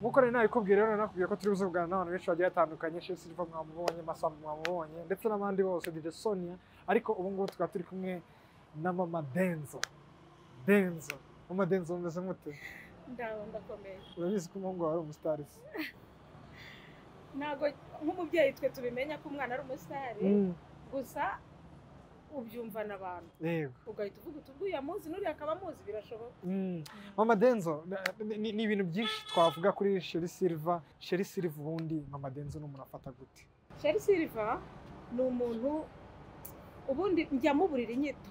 nk'uko nari nabikubwiye rero nakubwiye ko turi buze kuganira n'abantu benshi bagiye batandukanye Chef Silva mwamubonye Masam mwamubonye ndetse n'abandi bose DJ Sonia ariko ubu ngubu tukaba turi kumwe na Mama Denzo Denzo Mama Denzo umeze mute ndaho ndakomeye urabizi ko umuhungu wawe ari umusitari se ntabwo nk'umubyeyi twe tubimenya ko umwana ari umusitari gusa ubyumvana abantu yego ugahita uvuga uti ubwo uyamuzi n'uriya akaba amuzi birashoboka Mm. Mama Denzo na- ni- ni ni ibintu byinshi twavuga kuri Sheri Silva Sheri Silva ubundi Mama Denzo ni umuntu afata gute sheri silva ni umuntu ubundi njya muburira inyito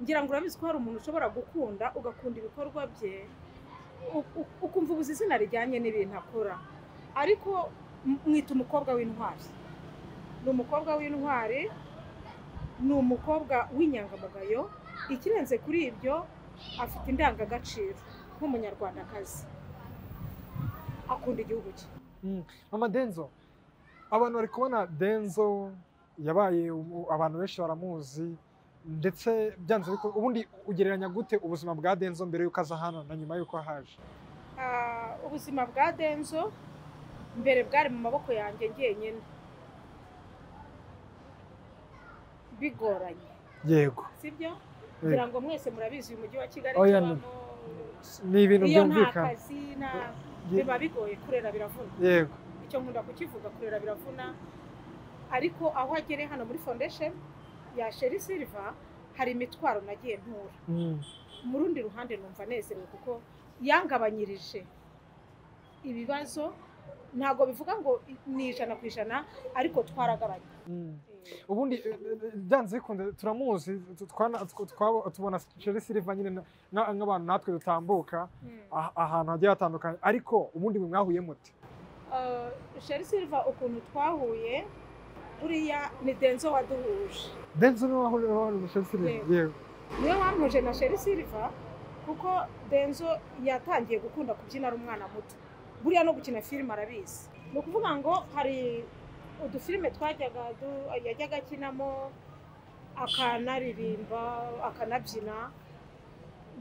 ngira ngo urabizi ko hari umuntu ushobora gukunda ugakunda ibikorwa bye u- u- ukumva ubuze izina rijyanye n'ibintu akora ariko m- mwita umukobwa w'intwari ni umukobwa w'intwari ni umukobwa w'inyangamugayo ikirenze kuri ibyo afite indangagaciro nk'umunyarwandakazi akunda igihugu cye Mama Denzo abantu bari kubona Denzo yabaye umu- abantu benshi baramuzi ndetse byanze biko ubundi ugereranya gute ubuzima bwa Denzo mbere y'uko aza hano na nyuma y'uko ahaje Ah, ubuzima bwa denzo mbere bwari mu maboko yanjye njyenyine bigoranye yego sibyo Yego. kugira ngo mwese murabizi uyu mujyi wa kigali Oya, tubamo, ni ibintu iyo nta byumvikana kazi nta Ye- biba bigoye kurera biravuna yego icyo nkunda kukivuga kurera biravuna ariko aho agere hano muri foundation ya sheri silva hari imitwaro nagiye ntura Mm. mu rundi ruhande numva anezerewe kuko yangabanyirije ibibazo ntabwo bivuga ngo ni ijana ku ijana ariko twaragabanye Mm. ubundi eh, eh, byanze bikunze turamuzi tu- twana- tw- twabo- tubona Sheri Silva nyine na- na- nk'abantu natwe dutambuka ah- ahantu hagiye hatandukanye ariko ubundi mwe mwahuye mute Eh, sheri silva ukuntu twahuye buriya ni denzo waduhuje Denzo niwe wahuye na Sheri Silva Yego. yego niwe wampuje na sheri silva kuko denzo yatangiye gukunda kubyina ari umwana muto buriya no gukina filime arabizi ni ukuvuga ngo hari udufilime twajyaga du- yajyaga akinamo akanaririmba akanabyina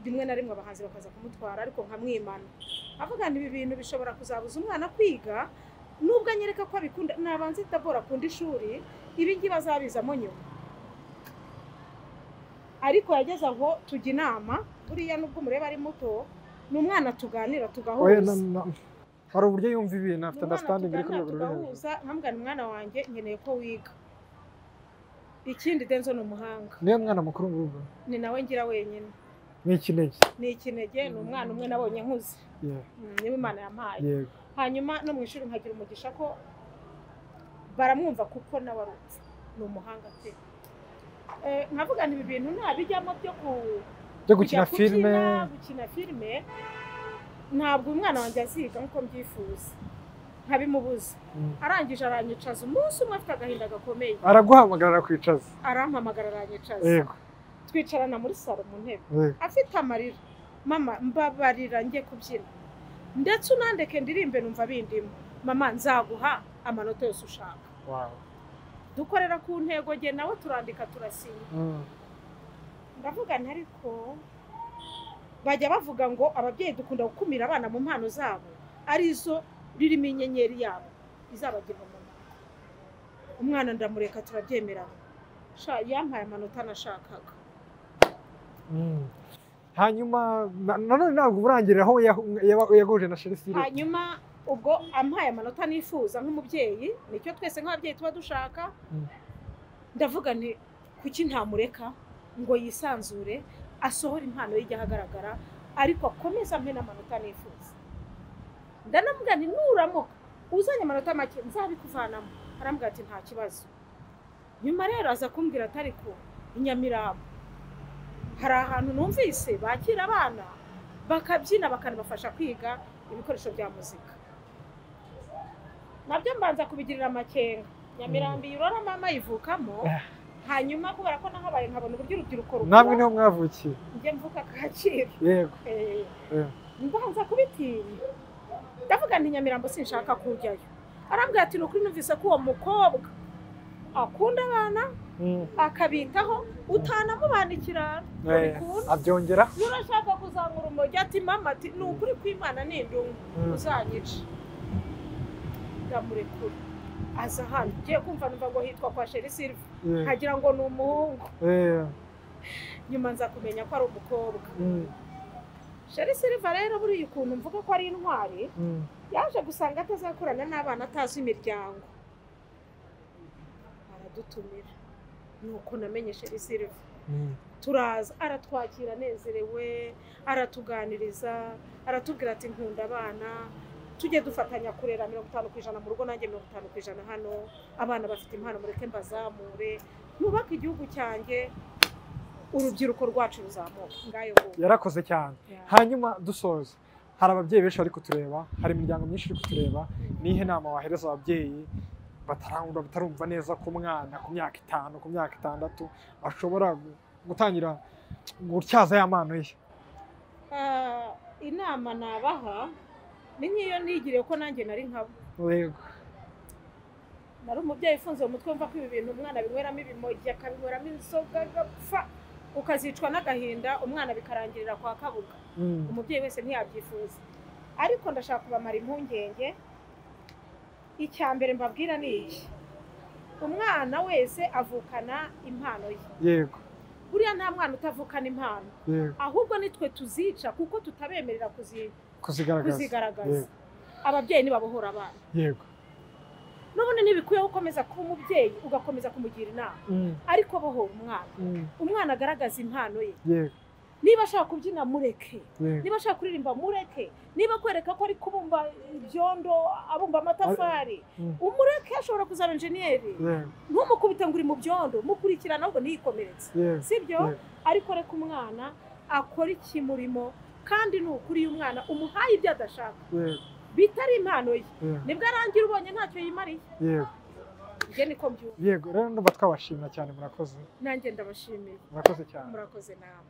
rimwe na rimwe abahanzi bakaza kumutwara ariko nkamwimana avuga ngo ibi bintu bishobora kuzabuza umwana kwiga nubwo anyereka ko abikunda nabanza itabora akunda ishuri ibi ngibi azabizamo nyuma ariko yageze aho tujya inama buriya nubwo umureba ari muto ni umwana tuganira oya tugahuza na- na- hari uburyo yumva ibintu afite Umwana understanding iri ku tuganira rwego rwo hejuru tugahuza nkambwira umwana wanjye nkeneye ko wiga ikindi denzo ni umuhanga niwe mwana mukuru mu rugo ni nawe ngira wenyine ni iki n'iki ni ikinege ni umwana umwe nabonye nkuze Yeah, Mm, niwe imana yampaye yego hanyuma no mu ishuri nkagira umugisha ko baramwumva kuko nawe ari uko ni umuhanga pe Eh, nkavuga nti ibi bintu ntabijyamo byo ku- byo kujya gukina filime kubyina, gukina filime ntabwo umwana wanjye aziga nk'uko mbyifuza nkabimubuza Mm. arangije aranyicaza umunsi umwe afite agahinda gakomeye araguhamagara akwicaza arampamagara aranyicaza yego twicarana muri salo mu ntebe yego afite amarira mama mbabarira njye kubyina ndetse unandeke ndirimbe numva bindimo mama nzaguha amanota yose ushaka wow dukorera ku ntego nge nawe turandika turasinya Mm. ndavuga nti ariko bajya bavuga ngo ababyeyi dukunda gukumira abana mu mpano zabo arizo ririmo inyenyeri yabo izabagirwa umuntu umwana ndamureka turabyemerana sha yampaye amanota nashakaga Mm. hanyuma na- nanone ntabwo urangirira aho yahu- yaba- yaguje na Sheri Silva hanyuma ubwo ampaye amanota nifuza nk'umubyeyi nicyo twese nk'ababyeyi tuba dushaka Mm. ndavuga nti kuki ntamureka ngo yisanzure asohore impano ye ijye ahagaragara ariko akomeze ampe n'amanota nifuza ndanamubwira nti nuramuka uzanye amanota make nzabikuvanamo arambwira ati nta kibazo nyuma rero aza kumbwira ati ariko i nyamirambo hari ahantu numvise bakira abana bakabyina bakanabafasha kwiga ibikoresho bya muzika nabyo mbanza kubigirira amakenga nyamirambo iyi urora mama yivukamo Ah. hanyuma kubera ko nahabaye nkabona uburyo urubyiruko namwe rukora niho mwavukiye njye mvuka kacyiru yego Eh, Eh. mbanza kubitinya ndavuga nti nyamirambo sinshaka kujyayo arambwira ati ni ukuri numvise ko uwo mukobwa akunda abana Mm. akabitaho utanamubana ikirara Eh, kubona. abyongera urashaka kuzamura umuryo ati mama ati ni ukuri kw'imana ni indungu Mm. uzanyica ndamurekura aza hano ugiye kumva numva ngo hitwa kwa sheri silva Eh, nkagira ngo ni umuhungu eh, nyuma nza kumenya ko ari umukobwa mm, sheri silva rero buriya ukuntu mvuga ko ari intwari mm. yaje gusanga atazakorana n'abana atazi imiryango aradutumira nuko namenye sheri silva Mm. turaza aratwakira anezerewe aratuganiriza aratubwira ati nkunda abana tujye dufatanya kurera mirongo itanu ku ijana mu rugo nanjye mirongo itanu ku ijana hano abana bafite impano mureke mbazamure mwubake igihugu cyanjye urubyiruko rwacu ruzamuka ngayo ngubu yarakoze cyane hanyuma dusoza hari ababyeyi benshi bari kutureba hari imiryango myinshi iri kutureba nihe nama wahereza ababyeyi batarangwa batarumva neza ko umwana ku myaka itanu ku myaka itandatu ashobora gu- gutangira gutyaza ya mano ye Ah, inama nabaha ni nk'iyo nigiriye ko nanjye nari nkabo yego nari umubyeyi ufunze umutwe wumva ko ibi bintu umwana binyweramo ibimogi akabinyweramo inzoga agapfa ukazicwa n'agahinda umwana bikarangirira kwa kabuga Mm. umubyeyi wese ntiyabyifuza ariko ndashaka kubamara impungenge icya mbere mbabwira ni iki umwana wese avukana impano ye yego buriya nta mwana utavukana impano yego ahubwo ni twe tuzica kuko tutabemerera kuzi- kuzigaragaza kuzigaragaza Yego. ababyeyi nibabohora abana yego none ntibikwiye gukomeza kuba umubyeyi ugakomeza kumugira inama Mm, ariko bohora umwana mm, umwana agaragaza impano ye yego niba ashaka kubyina mureke yego niba ashaka kuririmba mureke niba kwereka ko ari kubumba ibyondo abumba amatafari Mm. umureke ashobora kuzaba enjeniyeri yego ntumukubite ngo uri mu byondo mukurikirana ahubwo ntiyikomeretse yego sibyo Mm. ariko reka umwana akora ikimurimo kandi ni ukuri uyu mwana umuhaye ibyo adashaka yego bitari impano ye yego nibwo arangira ubonye ntacyo yimariye yego njye niko mbyumva yego rero ndumva twabashimira cyane murakoze nanjye ndabashimiye murakoze cyane murakoze nawe